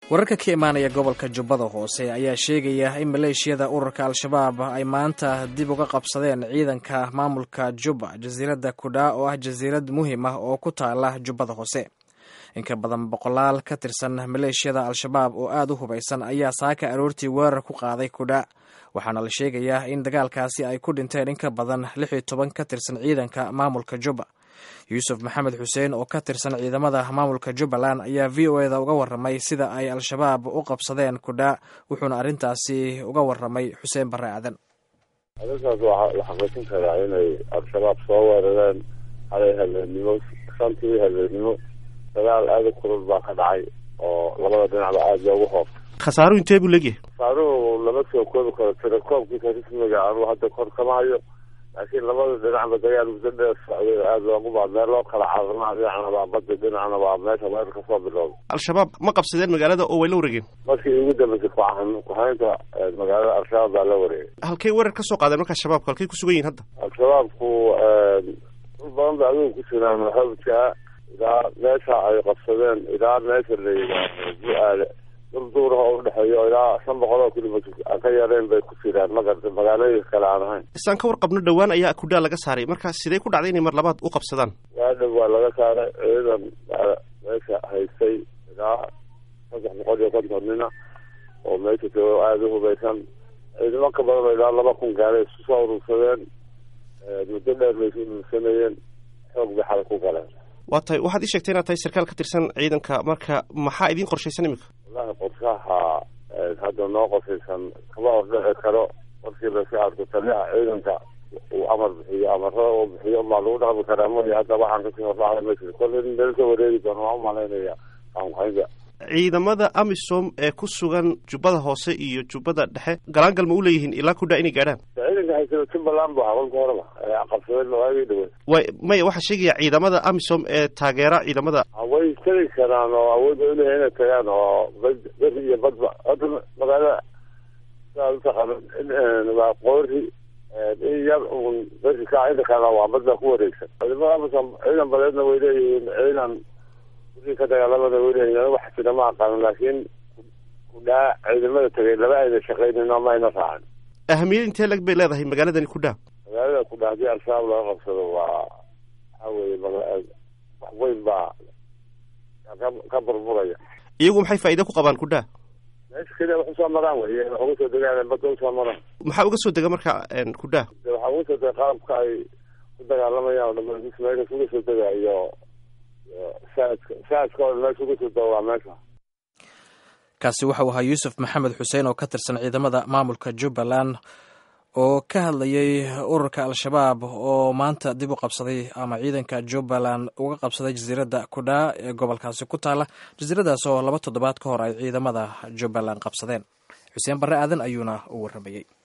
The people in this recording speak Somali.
wararka ka imaanaya gobolka jubbada hoose ayaa sheegaya in maleeshiyada ururka al-shabaab ay maanta dib uga qabsadeen ciidanka maamulka jubba jasiiradda kudhaa oo ah jasiirad muhiim ah oo ku taala jubbada hoose inka badan boqolaal ka tirsan maleeshiyada al-shabaab oo aad u hubaysan ayaa saaka aroortii weerar ku qaaday kudhaa waxaana la sheegayaa in dagaalkaasi ay ku dhinteen in ka badan lix iyo toban ka tirsan ciidanka maamulka jubba yuusuf maxamed xuseen oo ka tirsan ciidamada maamulka jubbaland ayaa v o eda uga warramay sida ay al-shabaab u qabsadeen kudhaa wuxuuna arrintaasi uga warramay xuseen barre aadan arrintaas waxaa la xaqiijin karaa inay al-shabaab soo weerareen halay habeenimo shantii habeenimo dagaal aada u kulul baa ka dhacay oo labada dhinacba aada loogu hoobtay khasaaruhu intee buu leegyahay khasaaruhu lama soo koobi karo tirakoobkiisa rismiga anuu hadda kor kama hayo laakiin labada dhinacba dagaal muddo dheer socday aada loogu baa meel loo kala caarnaa dhinacna waa badda dhinacna waa meesha weerar ka soo bilowda al-shabaab ma qabsadeen magaalada oo way la wareegeen markii ugu dambeysay kucahan kuhaynta magaalada al-shabaab baa la wareegay halkay weerar ka soo qaadeen markaa shabaabku halkay ku sugan yihin hadda al-shabaabku dul badan ba adigu ku jiraan hawjaa ilaa meesha ay qabsadeen ilaa meesha la yidhaahdo bu-aale durduuraha oo udhexeeyo ilaa shan boqol oo kilomitr aan ka yareen bay ku jiraan magarta magaalooyinka kale aan ahayn isaan ka warqabno dhowaan ayaa kudhaa laga saaray marka sidee ku dhacday inay mar labaad u qabsadaan waadhow waa laga saaray ciidan meesha haystay ilaa saddex boqol iyo konton nina oo meesha joogo aada u hubaysan ciidamo ka badan oo ilaa laba kun gaalay isku soo urursadeen muddo dheer bay isu urursanayeen xoog bay xal ku galeen waa tahay waxaad ii sheegtay inaad tahay sarkaal ka tirsan ciidanka marka maxaa idiin qorshaysan imika wallahi qorshaha hadda noo qorshaysan kama ordhici karo markii laska arko taliyaha ciidanka uu amar bixiyo amarada uu bixiyo maa lagu dhaqmi karaa mooya hadda waxaan kasii hordhacda ma jiro kolle in laga soo wareegi doono waan umalaynaya qaanqaynta ciidamada amisom ee ku sugan jubbada hoose iyo jubbada dhexe galaangal ma u leeyihiin ilaa kudhaa inay gaadhaan ciidanka haysada jubbaland bu ahaa kolka horeba qabsadeen waagii dhawey way maya waxaa sheegaya ciidamada amisom ee taageera ciidamada way tegi karaan oo awood ay uleeyahay inay tagaan oo bad beri iyo badba hadda magaalada siaad utaqaana waa qoori in yar un beri kaa inta kalena waa badda ku wareegsan ciidamada amisom ciidan badeedna way leeyihiin ciidan wixii ka dagaalamada way leeyihiin wax jira ma aqaanin laakiin kudhaa ciidamada tegay laba ayna shaqaynin ama ayna raacin ahamiyad intee lag bay leedahay magaaladani kudhaa magaalada kudhaa haddii al-shabaab laga qabsado waa waxa weye wax weyn baa ka burburaya iyagu maxay faa'iide ku qabaan kudhaa meesha keliya wax usoo maraan wey wax uga soo degaan badda usoo maraan maxaa uga soo dega marka kudhaa waxaa uga soo dega qalabka ay ku dagaalamayaan o dhama meesha uga soo dega iyo saadka saadka oo dhan meesha uga soo dega waa meesha kaasi waxau ahaa yuusuf maxamed xuseen oo ka tirsan ciidamada maamulka jubbaland oo ka hadlayay ururka al-shabaab oo maanta dib u qabsaday ama ciidanka jubbaland uga qabsaday jasiiradda kudhaa ee gobolkaasi ku taala jasiiradaas oo laba toddobaad ka hor ay ciidamada jubbaland qabsadeen xuseen barre aadan ayuuna u warramayey